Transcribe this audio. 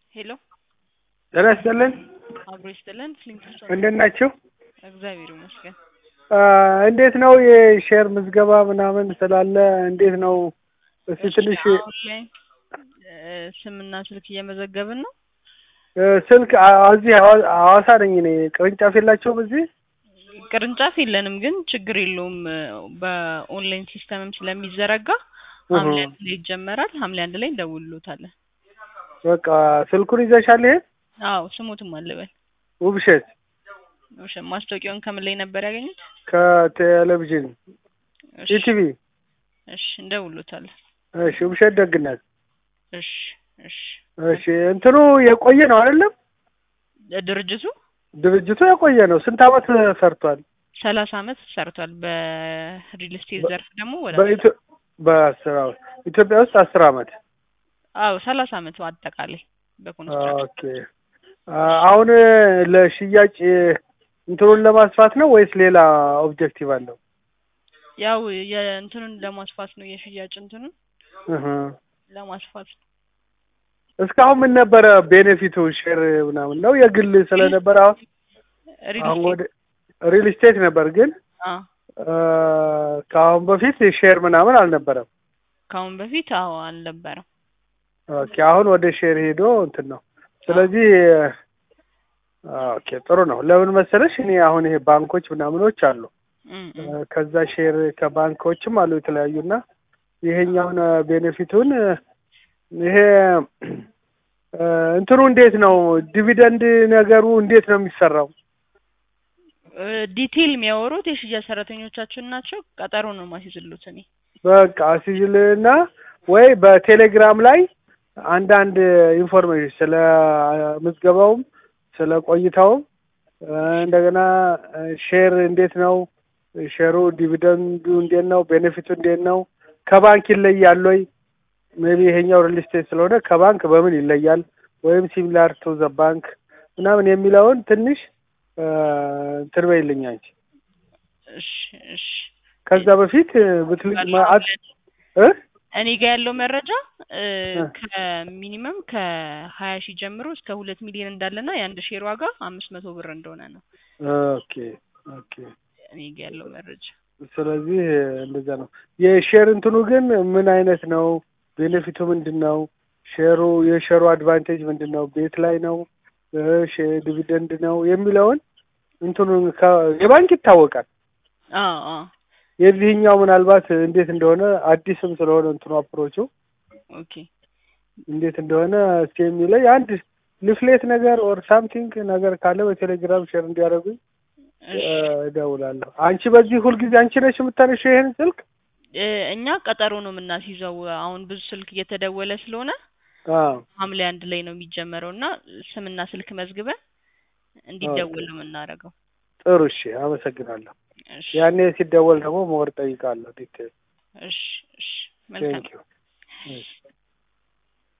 ሄሎ ጤና ይስጥልን። አብሮ ይስጥልን። ፍሊንትስቶን እንዴት ናችሁ? እግዚአብሔር ይመስገን። አ፣ እንዴት ነው የሼር ምዝገባ ምናምን ስላለ እንዴት ነው? እስቲ እሺ፣ ትንሽ አሁን ላይ እ፣ ስምና ስልክ እየመዘገብን ነው። እ፣ ስልክ አ- እዚህ ሐዋ- ሐዋሳ ነኝ እኔ። ቅርንጫፍ የላቸውም እዚህ? ቅርንጫፍ የለንም፣ ግን ችግር የለውም። በኦንላይን ሲስተምም ስለሚዘረጋ ሐምሌ እህ፣ አንድ ላይ ይጀመራል። ሐምሌ አንድ ላይ እንደውልሎታለን። በቃ ስልኩን ይዘሻል? ይሄ አዎ ስሙትም አለበል ውብሸት እሺ፣ ማስታወቂያውን ከምን ላይ ነበር ያገኙት? ከቴሌቪዥን እሺ፣ ኢቲቪ። እሺ እንደውልሎታለን። እሺ፣ ውብሸት ደግነት። እሺ፣ እሺ። እሺ፣ እንትኑ የቆየ ነው አይደለም? ድርጅቱ ድርጅቱ የቆየ ነው። ስንት አመት ሰርቷል? ሰላሳ አመት ሰርቷል። በሪል ስቴት በ- ዘርፍ ደግሞ ወደ በኢትዮ በአስር አመት ኢትዮጵያ ውስጥ አስር አመት አዎ ሰላሳ አመት አጠቃላይ በኮንስትራክሽን ኦኬ አ- አሁን ለሽያጭ እንትኑን ለማስፋት ነው ወይስ ሌላ ኦብጀክቲቭ አለው? ያው የእንትኑን ለማስፋት ነው የሽያጭ እንትኑን እህ። ለማስፋት ነው። እስካሁን ምን ነበረ ቤኔፊቱ? ሼር ምናምን ነው የግል ስለነበረ አሁን ሪል አሁን ስቴት ወደ ሪል ስቴት ነበር፣ ግን አ አ፣ ከአሁን በፊት ሼር ምናምን አልነበረም። ከአሁን በፊት አዎ አልነበረም። ኦኬ አሁን ወደ ሼር ሄዶ እንትን ነው። ስለዚህ ኦኬ ጥሩ ነው። ለምን መሰለሽ እኔ አሁን ይሄ ባንኮች ምናምኖች አሉ እም እ፣ እም። ከዛ ሼር ከባንኮችም አሉ የተለያዩና ይሄኛውን ዲቪደንድ ይሄ እ፣ እንትኑ እንዴት ነው ዲቪደንድ ነገሩ እንዴት ነው የሚሰራው? እ፣ ዲቴይል የሚያወሩት የሽያጭ ሰራተኞቻችን ናቸው። ቀጠሮ ነው ማስይዝሉት እኔ በቃ ሲዝልና ወይ በቴሌግራም ላይ አንዳንድ ኢንፎርሜሽን ስለ ምዝገባውም ስለ ቆይታውም እ፣ እንደገና እ፣ ሼር እንዴት ነው ሼሩ ዲቪደንዱ እንዴት ነው ቤኔፊቱ እንዴት ነው ከባንክ ይለያል ወይ ሜቢ ይሄኛው ሪል ስቴት ስለሆነ ከባንክ በምን ይለያል ወይም ሲሚላር ቱ ዘ ባንክ ምናምን የሚለውን ትንሽ እ፣ እንትን በይልኝ አንቺ እሺ እሺ ከዛ በፊት ብትልቅ ባለው ማአት አሁን እ እኔ ጋር ያለው መረጃ እ፣ እ። ከሚኒመም ከሀያ ሺህ ጀምሮ እስከ ሁለት ሚሊዮን እንዳለና የአንድ ሼር ዋጋ አምስት መቶ ብር እንደሆነ ነው ኦኬ ኦኬ እኔ ጋር ያለው መረጃ። ስለዚህ እንደዛ ነው። የሼር እንትኑ ግን ምን አይነት ነው? ቤኔፊቱ ምንድን ነው? ሼሩ የሼሩ አድቫንቴጅ ምንድን ነው? ቤት ላይ ነው እ፣ ሼ- ዲቪደንድ ነው የሚለውን እንትኑን ከ- የባንክ ይታወቃል። አዎ አዎ የዚህኛው ምናልባት እንዴት እንደሆነ አዲስም ስለሆነ እንትኑ አፕሮቹ ኦኬ እንዴት እንደሆነ እስኪ የሚለኝ አንድ ሊፍሌት ነገር ኦር ሳምቲንግ ነገር ካለ በቴሌግራም ሼር እንዲያደርጉኝ እሺ እ፣ እደውላለሁ። አንቺ በዚህ ሁልጊዜ አንቺ ነሽ የምታነሺው ይሄን ስልክ? እ፣ እኛ ቀጠሮ ነው የምናስይዘው። አሁን ብዙ ስልክ እየተደወለ ስለሆነ አዎ ሐምሌ አንድ ላይ ነው የሚጀመረው እና ስምና ስልክ መዝግበን እንዲደወል ነው የምናደርገው። ጥሩ እሺ፣ አመሰግናለሁ። እሺ ያኔ ሲደወል ደግሞ ሞር ጠይቃለሁ ዲቴል። እሺ እሺ መልካም ቴንክ ዩ